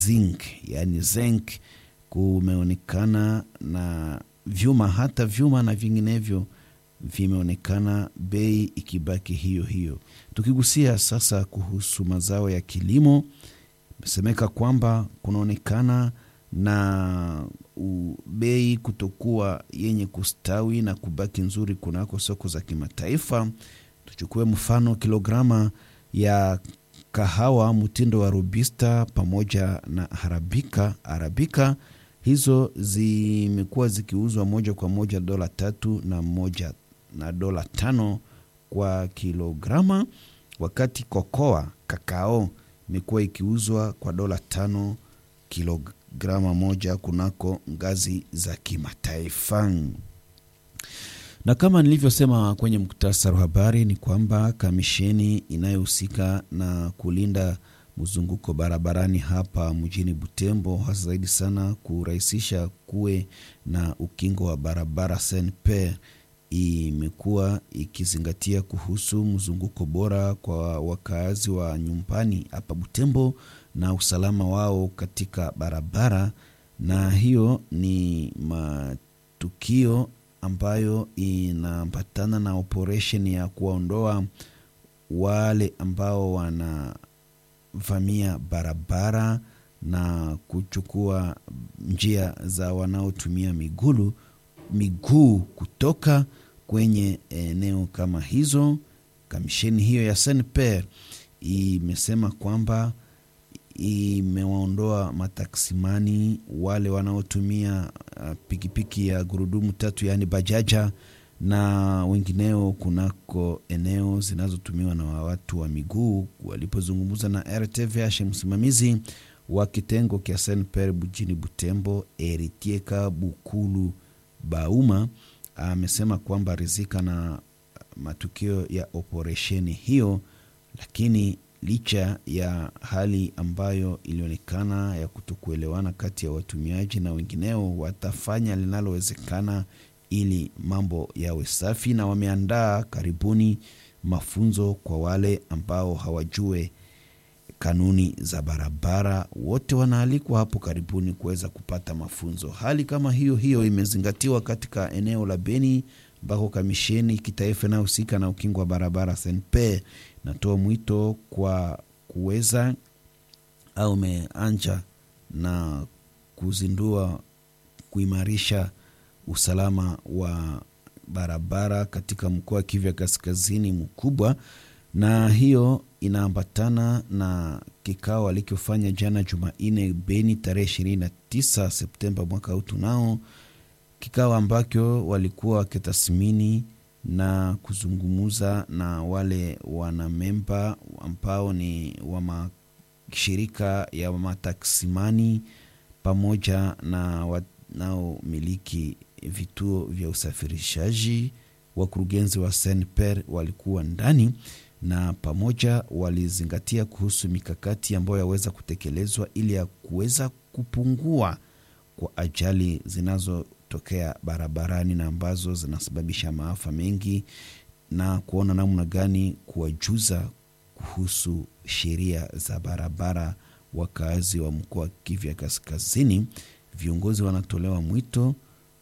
zinc, yani zinc, kumeonekana na vyuma, hata vyuma na vinginevyo vimeonekana bei ikibaki hiyo hiyo. Tukigusia sasa kuhusu mazao ya kilimo, imesemeka kwamba kunaonekana na bei kutokuwa yenye kustawi na kubaki nzuri kunako soko za kimataifa. Tuchukue mfano kilograma ya kahawa mtindo wa Robusta pamoja na Arabika. Arabika hizo zimekuwa zikiuzwa moja kwa moja dola tatu na moja na dola tano kwa kilograma, wakati kokoa kakao imekuwa ikiuzwa kwa dola tano kilograma moja kunako ngazi za kimataifa. Na kama nilivyosema kwenye muktasari wa habari ni kwamba kamisheni inayohusika na kulinda mzunguko barabarani hapa mjini Butembo, hasa zaidi sana kurahisisha kuwe na ukingo wa barabara SNPR, imekuwa ikizingatia kuhusu mzunguko bora kwa wakaazi wa nyumbani hapa Butembo na usalama wao katika barabara, na hiyo ni matukio ambayo inaambatana na operesheni ya kuwaondoa wale ambao wanavamia barabara na kuchukua njia za wanaotumia migulu miguu kutoka kwenye eneo kama hizo. Kamisheni hiyo ya SNPR imesema kwamba imewaondoa mataksimani wale wanaotumia pikipiki ya gurudumu tatu yaani bajaja na wengineo kunako eneo zinazotumiwa na watu wa miguu. Walipozungumza na RTVH, msimamizi wa kitengo kya SNPR mjini Butembo, Eritieka Bukulu Bauma amesema kwamba rizika na matukio ya operesheni hiyo, lakini licha ya hali ambayo ilionekana ya kutokuelewana kati ya watumiaji na wengineo, watafanya linalowezekana ili mambo yawe safi, na wameandaa karibuni mafunzo kwa wale ambao hawajue kanuni za barabara. Wote wanaalikwa hapo karibuni kuweza kupata mafunzo. Hali kama hiyo hiyo imezingatiwa katika eneo la Beni ambako kamisheni kitaifa inayohusika na ukingo wa barabara SNPR natoa mwito kwa kuweza au umeanja na kuzindua kuimarisha usalama wa barabara katika mkoa wa Kivu ya Kaskazini mkubwa, na hiyo inaambatana na kikao alichofanya jana Jumanne Beni tarehe 29 Septemba mwaka huu tunao kikao ambacho walikuwa wakitathmini na kuzungumuza na wale wanamemba ambao ni wa mashirika ya mataksimani pamoja na wanaomiliki vituo vya usafirishaji. Wakurugenzi wa SNPR walikuwa ndani na pamoja walizingatia kuhusu mikakati ambayo yaweza kutekelezwa ili ya kuweza kupungua kwa ajali zinazotokea barabarani na ambazo zinasababisha maafa mengi na kuona namna gani kuwajuza kuhusu sheria za barabara wakazi wa mkoa wa Kivu ya Kaskazini. Viongozi wanatolewa mwito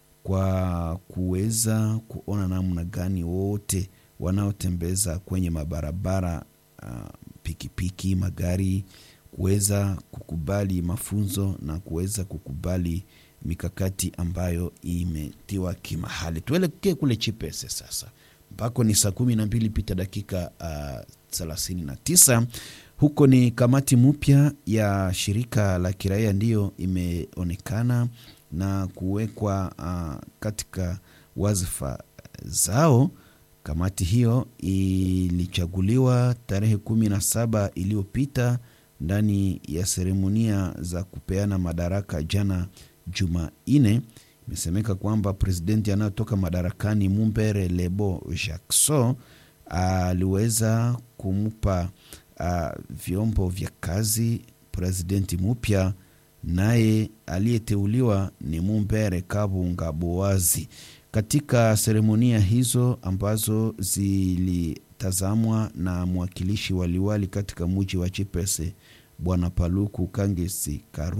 kwa kuweza kuona namna gani wote wanaotembeza kwenye mabarabara uh, pikipiki, magari kuweza kukubali mafunzo na kuweza kukubali mikakati ambayo imetiwa kimahali. Tuelekee kule Chipese sasa, mpako ni saa kumi na mbili pita dakika thelathini uh, na tisa. Huko ni kamati mpya ya shirika la kiraia ndiyo imeonekana na kuwekwa uh, katika wazifa zao. Kamati hiyo ilichaguliwa tarehe kumi na saba iliyopita ndani ya seremonia za kupeana madaraka jana Jumanne. Imesemeka kwamba presidenti anayotoka madarakani Mumbere Lebo Jackson aliweza kumpa uh, vyombo vya kazi presidenti mpya, naye aliyeteuliwa ni Mumbere Kabunga Boazi. Katika seremonia hizo ambazo zilitazamwa na mwakilishi waliwali katika muji wa Chipese Bwana Paluku Kangesi Karu